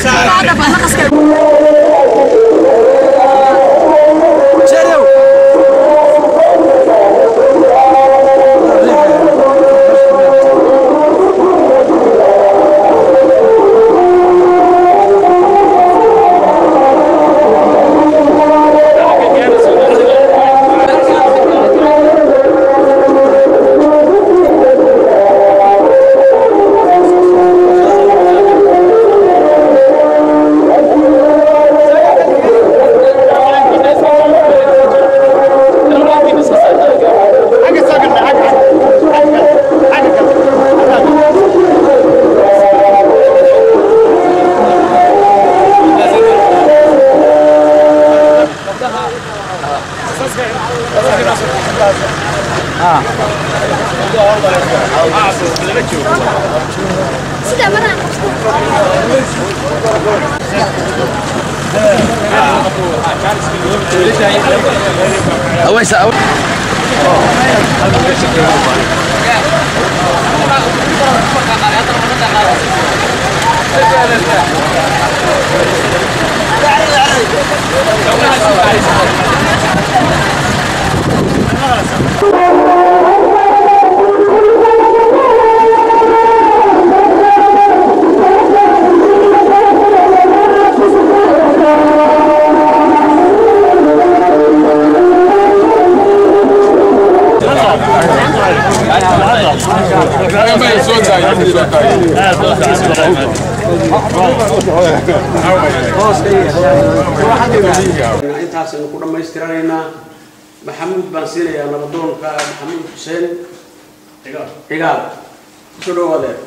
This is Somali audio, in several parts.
intaasaynu ku dhammaystiranaynaa maxamuud baan siinayaa nabadoonka maxamuud xuseen cigaal soo dhawaadee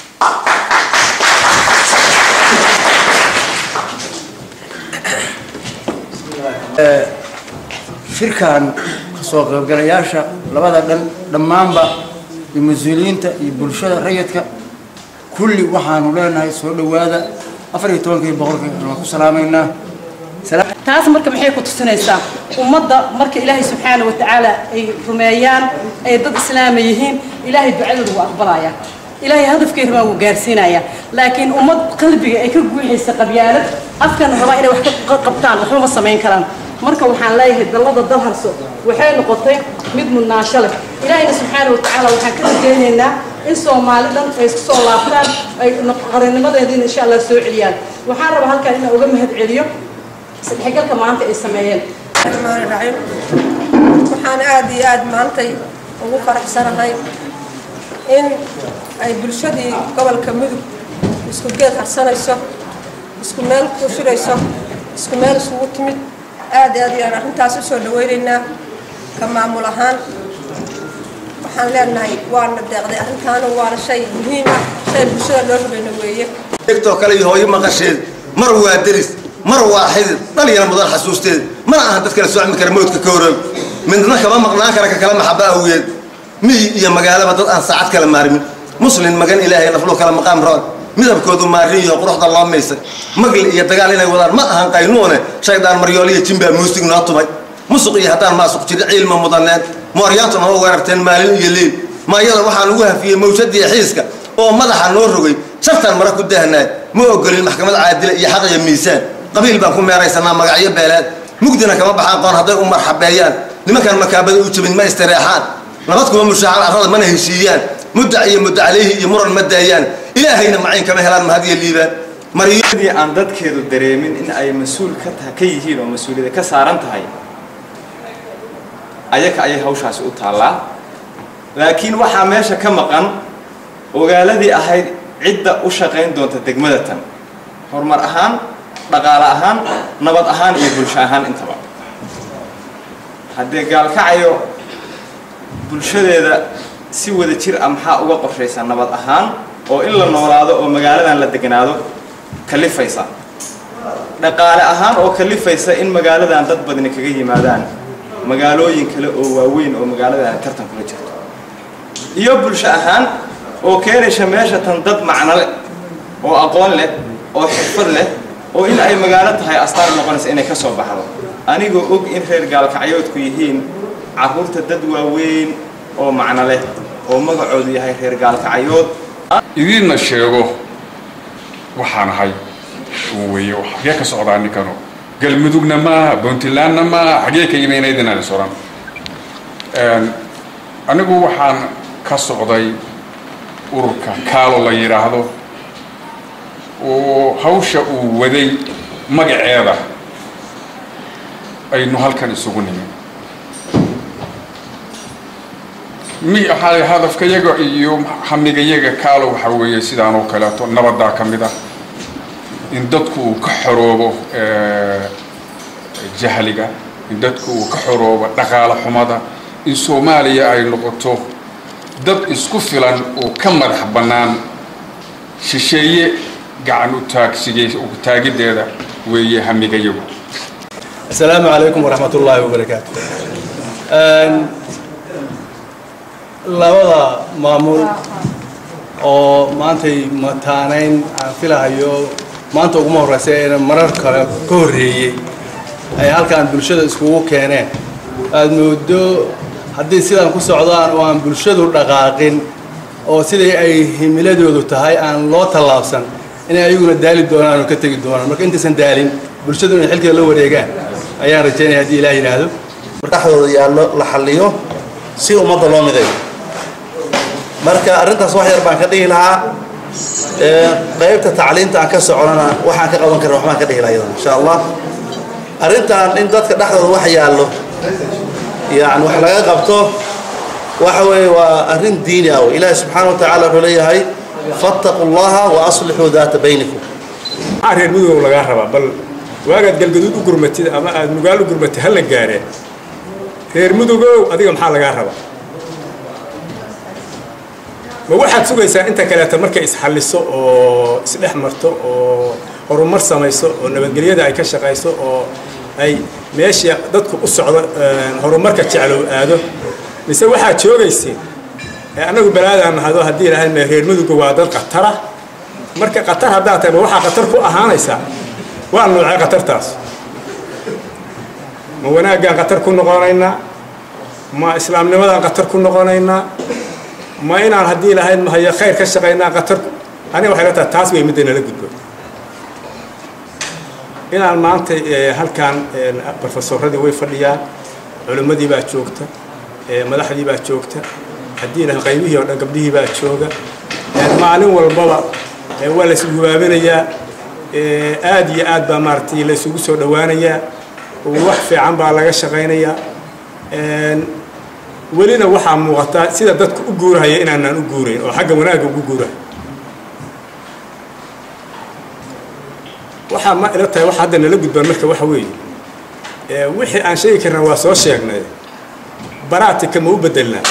shirkan kasoo qaybgalayaasha labada dhan dhammaanba iyo mas-uuliyiinta iyo bulshada rayidka kulli waxaanu leenahay soo dhowaada afar iyo tobankii boqolkii waan ku salaamaynaa taas marka maxay ku tusinaysaa ummadda marka ilaahay subxaana watacaala ay rumeeyaan ay dad islaama yihiin ilaahay ducadooda wuu aqbalaya ilaahay hadafkay rabaan wuu gaarsiinaya laakiin ummad qalbiga ay ka guuxaysa qabyaalad afkana rabaa inay wax ka qabtaan waxba ma samayn karaan marka waxaan leeyahay dallada dalharso waxay noqotay mid mudnaansho leh ilaahayna subxaana watacaala waxaan ka rajaynaynaa in soomaali dhan ay isku soo laabtaan ay qarannimadeediina insha allah soo celiyaan waxaan rabaa halkan inaan uga mahad celiyo isdhexgalka maanta ay sameeyeen raxiim waxaan aad iyo aad maantay ugu faraxsanahay in ay bulshadii gobolka mudug isku geed harsanayso isku meel ku shirayso isku meel isugu timid aad aad ayaan arrintaas usoo dhawaynaynaa ka maamul ahaan waxaan leenahay waana deeqday arrintaana waana shay muhiim ah shay bulshada loo rubayna weeye egtoo kale iyo hooyo maqasheed mar waa deris mar waa xidid dhalinyaro mudan xasuusteed mana ahan dad kale socmi kara mawdka ka horoog midna kama maqnaan kara ka kala maxaba awgeed miyi iyo magaalaba dad aan saacad kala maarmin muslin magan ilaahay naflu kala maqaam roon midabkoodu maarin iyo quruxda loo maysay magli iyo dagaal inay wadaan ma ahan qaynuune shaydaan maryooliyo jimbaa muusig noo tumay musuq iyo haddaan maasuq jiri ciilma mudaneen mooryaanta noo weerarteen maalin iyo liil maayada waxaan ugu hafiyey mawjadiiyo xiiska oo madaxa noo rogay shartaan mara ku dahnaay ma ogolin maxkamad caadila iyo xaq iyo miisaan qabiil baan ku meeraysanaa magacyo beeleed mugdina kama baxaan qoon hadday u marxabeeyaan nimankaan makaabada u jabin ma istireexaan nabad kuma mushaacan arrada mana heshiiyaan muddac iyo mudda calayhi iyo muran ma daayaan ilaahayna macayn kama helaan mahad iyo liibaan mariyadii aan dadkeedu dareemin in ay mas-uul ka taha ka yihiin oo mas-uuliyada ka saaran tahay ayaka ayay hawshaasi u taallaa laakiin waxaa meesha ka maqan ogaaladii ahayd cidda u shaqayn doonta degmada tan horumar ahaan dhaqaale ahaan nabad ahaan iyo bulsho ahaan intaba haddee gaalkacayo bulshadeeda si wada jir ah maxaa uga qorshaysa nabad ahaan oo in la noolaado oo magaaladan la deganaado kalifaysa dhaqaale ahaan oo kalifaysa in magaaladan dad badni kaga yimaadaan magaalooyin kale oo waaweyn oo magaaladan tartan kula jirto iyo bulsho ahaan oo keenaysa meesha tan dad macno leh oo aqoon leh oo xirfad leh oo in ay magaalo tahay astaan noqonaysa inay ka soo baxdo anigoo og in reer gaalkacyoodku yihiin carruurta dad waaweyn oo macno leh oo magacoodu yahay reer gaalkacyood idiinna sheego waxaan ahay weeye xagee ka socdaa ninkanu galmudugna maaha puntlandna maaha xagee ka yimaynad inaan is oran anigu waxaan ka socday ururka kaalo la yidhaahdo oo hawsha uu waday magaceeda aynu halkan isugu nimin mi waxaa hadafkayaga iyo hamigayaga kaalo waxaa weeye sidaan oo kaleeto nabadaa ka mid ah in dadku uu ka xoroobo jahliga in dadku uu ka xoroobo dhaqaalo xumada in soomaaliya ay noqoto dad isku filan oo ka madax bannaan shisheeye gacan u taagsigay taagiddeeda weeye hamigayagu السلام عليكم ورحمة الله وبركاته labada maamul oo maantay mataanayn aan filahayo maanta uguma horeysa eena marar kale ka horreeyey ay halkaan bulshada iskugu keeneen aad moodo haddii sidaan ku socdaan oo aan bulshadu dhaqaaqin oo sidai ay himiladoodu tahay aan loo tallaabsan inay ayaguna daali doonaan oo ka tegi doonaan marka intaysan daalin bulshadu inay xilkeeda la wareegaan ayaan rajaynaya haddii ilaah yidhaahdo dhexdooda yaallo la xalliyo si ummadda loo midayo marka arrintaas wax yar baan ka dhihi lahaa qaybta tacliinta aan ka soconana waxaan ka qaban karin waxbaan ka dhihi lahaa iyadana insha allah arrintan in dadka dhexdooda wax yaallo yani wax laga qabto waxa weeye waa arrin diini ah wey ilaahi subxaana wa tacaala wuxuu leeyahay fattaquu llaha wa aslixuu daata baynikum maxaa reer mudugow lagaa rabaa bal waagaad galgaduud u gurmatid ama aad nugaal u gurmatid ha la gaareen reer mudugow adiga maxaa lagaa rabaa ma waxaad sugaysaa inta kaleeta markay isxalliso oo isdhex marto oo horumar samayso oo nabadgelyada ay ka shaqayso oo ay meeshii dadku u socdo horumarka jeclow aado mise waxaad joogaysiin annagu balaadaan nahado haddii lahayn reer muduga waa dad khatara marka khatar haddaad tahay ma waxaa khatar ku ahaanaysaa waa noocee khatartaas ma wanaaggaan khatar ku noqonaynaa ma islaamnimadaan khatar ku noqonaynaa ma inaan haddii lahayn mahayo khayr ka shaqaynaa khatar aniga waxay la tahay taas way midda nala gudbo inaan maanta halkaan profesoradii way fadhiyaan culimmadii baa joogta madaxdii baa joogta haddii lahayn qaybihii oo dhan gabdhihii baa jooga maalin walbaba waa la isgubaabinayaa aad iyo aad baa maaragtay la isugu soo dhowaanayaa wax fiican baa laga shaqaynayaa welina waxaa muuqataa sida dadku u guurahaya inaanaan u guurayn oo xagga wanaagga ugu guurahay waxaa ma ila tahay waxa hadda nala gudbaan marka waxa weeye wixii aan sheegi karna waa soo sheegnay baraatika ma u bedelnaa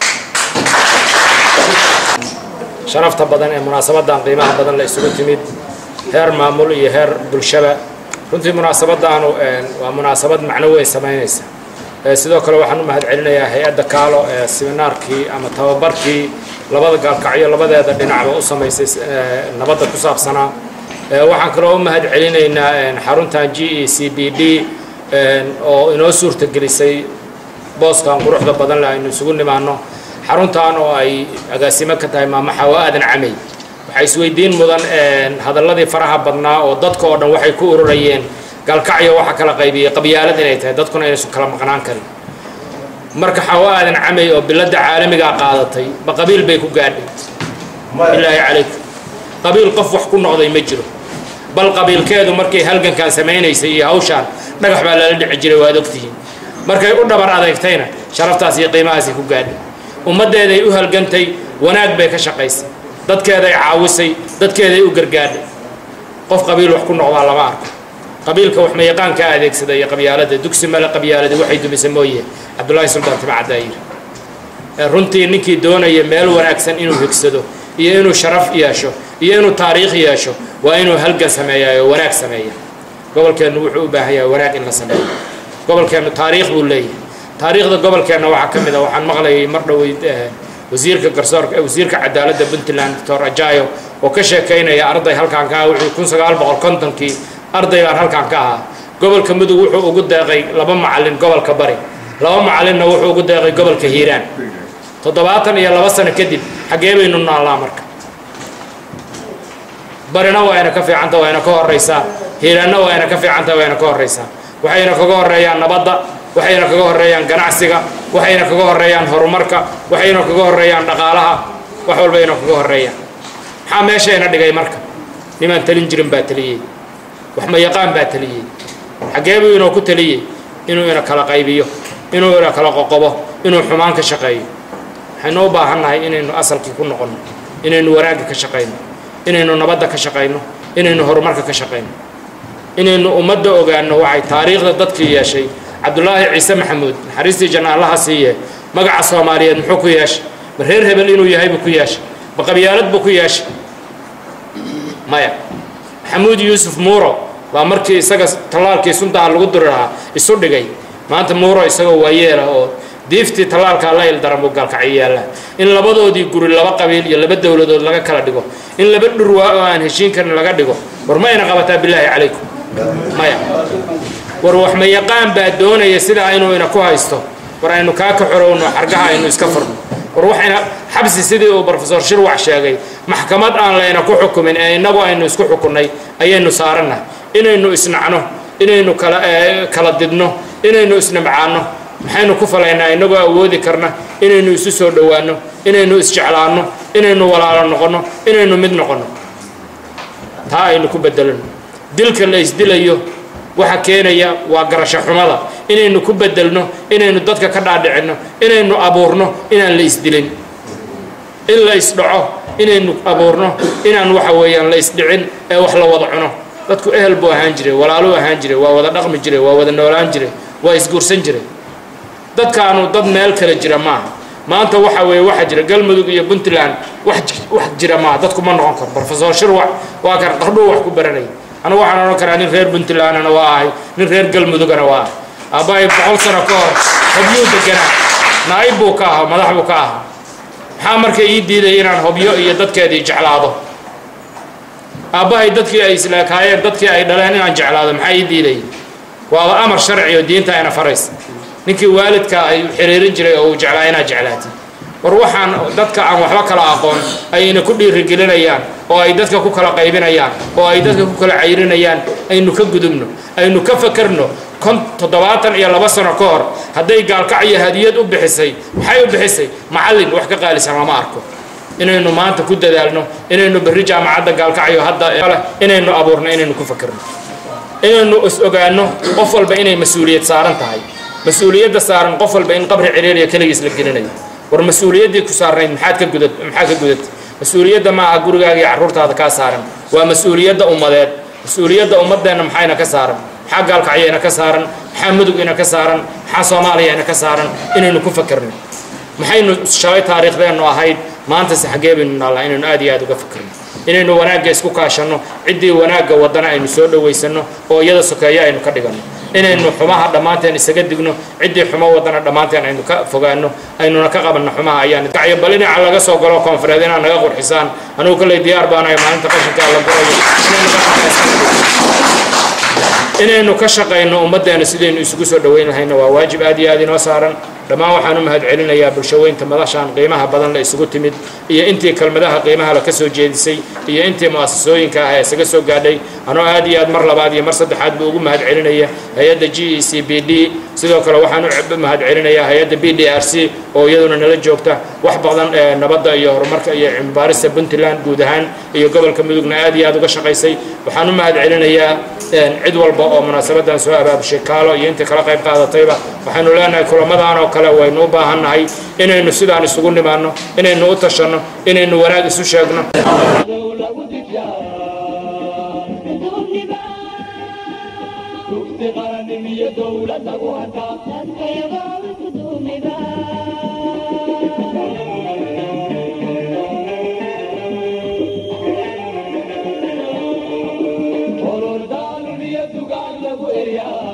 sharafta badan ee munaasabadan qiimaha badan la isugu timid heer maamul iyo heer bulshaba runtii munaasabadaanu waa munaasabad macno weyn samaynaysa sidoo kale waxaan u mahad celinayaa hay-adda kaalo ee siminaarkii ama tababarkii labada gaalkacyo labadeeda dhinacba u samaysay nabadda ku saabsanaa waxaan kaloo u mahad celinaynaa xaruntan g e c b d oo inoo suurtagelisay booskan quruxda badan leh aynu isugu nimaano xaruntan oo ay agaasimo ka tahay maamo xawa aadan camey waxaa isweydiin mudan hadalladii faraha badnaa oo dadka oo dhan waxay ku ururayeen gaalkacyo waxa kala qaybiyey qabyaalad inay tahay dadkuna inaysan kala maqnaan karin marka xawa aadan camey oo biladda caalamigaa qaadatay ma qabiil bay ku gaadhay bilaahi calaykum qabiil qof wax ku noqday ma jiro bal qabiilkeedu markay halgankan samaynaysay iyo hawshaan dhagax baa lala dhici jiray waad ogtihiin markay u dhabar adeegtayna sharaftaas iyo qiimahaasay ku gaadhay ummaddeeday u halgantay wanaag bay ka shaqaysay dadkeeday caawisay dadkeeday u gargaadhay qof qabiil wax ku noqdaa lama arko qabiilka wax mayaqaanka adeegsada iyo qabyaalada dugsi male qabyaaladi waxay dumisa mooye cabdullaahi suldaan timacaddaa yidhi runtii ninkii doonaya meel wanaagsan inuu higsado iyo inuu sharaf yeesho iyo inuu taariikh yeesho waa inuu halgan sameeyaa oo wanaag sameeya gobolkeennu wuxuu u baahan yahay wanaag in la sameeyo gobolkeennu taariikh buu leeyahay taariikhda gobolkeenna waxaa ka mid a waxaan maqlayay mar dhowey wasiirka garsoorka wasiirka cadaaladda puntland doctor ajayo oo ka sheekaynaya arday halkaan ka ah wuxuu kun sagaal boqol kontonkii arday baan halkaan ka ahaa gobolka mudug wuxuu ugu deeqay laba macallin gobolka bari laba macallinna wuxuu ugu deeqay gobolka hiiraan toddobaatan iyo laba sano kadib xaggee baynu naallaa marka barina waa ina ka fiicanta waa ina ka horraysaa hiilanna waa ina ka fiicanta waa ina ka horraysaa waxayna kaga horreeyaan nabadda waxayna kaga horreeyaan ganacsiga waxayna kaga horreeyaan horumarka waxayna kaga horreeyaan dhaqaalaha wax walbayna kaga horreeyaan maxaa meeshayna dhigay marka nimaan talin jirin baa taliyey wax ma yaqaan baa taliyey xaggee buu inoo ku taliyey inuu ina kala qaybiyo inuu ina kala qoqobo inuu xumaan ka shaqeeyo waxaynu u baahannahay inaynu asalkii ku noqonno inaynu wanaagga ka shaqayno inaynu nabadda ka shaqayno inaynu horumarka ka shaqayno inaynu ummadda ogaanno waxay taariikhda dadkii yeeshay cabdulaahi ciise maxamuud naxariistii janna allaha siiye magaca soomaaliyeed muxuu ku yeeshay ma reer hebel inuu yahay buu ku yeeshay ma qabyaalad buu ku yeeshay maya maxamuud yuusuf muuro waa markii isaga tallaalkii suntaha lagu duri lahaa isu dhigay maanta muuro isagoo waayeela oo diiftii tallaalkaa la ildaran buu gaalkacyo yaallaa in labadoodii guri laba qabiil iyo laba dowladood laga kala dhigo in laba dhurwaa oo aan heshiin karin laga dhigo war ma ayna qabataa bilaahi calaykum maya war wax ma yaqaan baa doonaya sidaa inuu ina ku haysto war aynu kaa ka xorowno xargaha aynu iska furno war waxayna xabsi sidii uu brofesor shirwax sheegay maxkamad aan layna ku xukumin ee innagu aynu isku xukunnay ayaynu saarannahay inaynu isnacno inaynu kala kala didno inaynu isnimcaanno maxaynu ku falaynaa innagoo awoodi karna inaynu isu soo dhowaanno inaynu isjeclaanno inaynu walaalo noqonno inaynu mid noqonno taa aynu ku bedelano dilka la isdilayo waxa keenaya waa garasho xumada inaynu ku bedelno inaynu dadka ka dhaadhicinno inaynu abuurno inaan la isdilin in la isdhaco inaynu abuurno inaan waxa weeyaan la isdhicin ee wax la wada cuno dadku ehel buu ahaan jiray walaaluu ahaan jiray waa wada dhaqmi jiray waa wada noolaan jiray waa isguursan jiray dadkaanu dad meel kale jira maaha maanta waxa weeye waxaa jira galmudug iyo puntland wax wax jira maaha dadku ma noqon karo brofesor shirwax waa kan qardhuu wax ku baranayay anigu waxaan odhan karaa nin reer puntlandna waa ahay nin reer galmudugana waa ahay aabbahay boqol sano ka hor hobyuu deganaa naa'ib buu ka ahaa madax buu ka ahaa maxaa marka ii diiday inaan hobyo iyo dadkeedii jeclaado aabbahay dadkii ay isleekaayeen dadkii ay dhaleen inaan jeclaado maxaa ii diiday waaba amar sharci oo diinta ayna faraysa ninkii waalidka ay xiriirin jiray oo uu jeclaa inaad jeclaatid war waxaan dadka aan waxba kala aqoon ayna ku dhiirigelinayaan oo ay dadka ku kala qaybinayaan oo ay dadka ku kala cayrinayaan aynu ka gudubno aynu ka fakerno kon toddobaatan iyo laba sano ka hor hadday gaalkacyo hadiyad u bixisay maxay u bixisay macallin wax ka qaalisan lama arko inaynu maanta ku dadaalno inaynu berri jaamacadda gaalkacyo hadda inaynu abuurno inaynu ku fakerno inaynu is ogaano qof walba inay mas-uuliyad saaran tahay mas-uuliyadda saaran qof walba in qabri ciriiriya keligiis la gelinayo war mas-uuliyaddii ku saarnayd maxaad ka gudad maxaa ka gudat mas-uuliyadda maaha gurigaaga iyo carruurtaada kaa saaran waa mas-uuliyadda ummadeed mas-uuliyadda ummaddeenna maxayna ka saaran maxaa gaalkacyayna ka saaran maxaa mudugina ka saaran maxaa soomaaliyana ka saaran inaynu ku fakerno maxaynu shalay taariikhdeennu ahayd maantase xaggee baynu naallaa inaynu aad iyo aad uga fakerno inaynu wanaagga isku kaashanno ciddii wanaagga waddana aynu soo dhowaysanno oo iyada sokeeyo aynu ka dhiganno inaynu xumaha dhammaanteen isaga digno ciddii xumo waddana dhammaanteen aynu ka fogaanno aynuna ka qabanno xumaha ayaan kacyo bal dhinaca laga soo galo koonfureed inaad naga qurxisaan anigu kolley diyaar baanayo maalinta qashinka la gurayo inaynu ka shaqayno ummaddeena sidaynu isugu soo dhoweyn lahayna waa waajib aad iyo aad inoo saaran dhammaan waxaan u mahad celinayaa bulshaweynta madashaan qiimaha badan la isugu timid iyo intii kelmadaha qiimaha la ka soo jeedisay iyo intii mu'asasooyinka ah ee isaga soo gaadhay anoo aad iyo aad mar labaad iyo mar saddexaad buu ugu mahad celinaya hay-adda g e c b d sidoo kale waxaan u mahad celinayaa hay-adda b d r c oo iyaduna nala joogta wax badan ee nabadda iyo horumarka iyo cilmibaarista puntland guud ahaan iyo gobolka mudugna aad iyo aad uga shaqaysay waxaan u mahad celinayaa cid walba oo munaasabadan soo abaabushay kaalo iyo intii kala qayb qaadatayba waxaynu leenahay kulamadan oo kale waynu u baahannahay inaynu sidaan isugu nimaanno inaynu u tashanno inaynu wanaag isu sheegno Orordaluniya dugaan lagu eryaa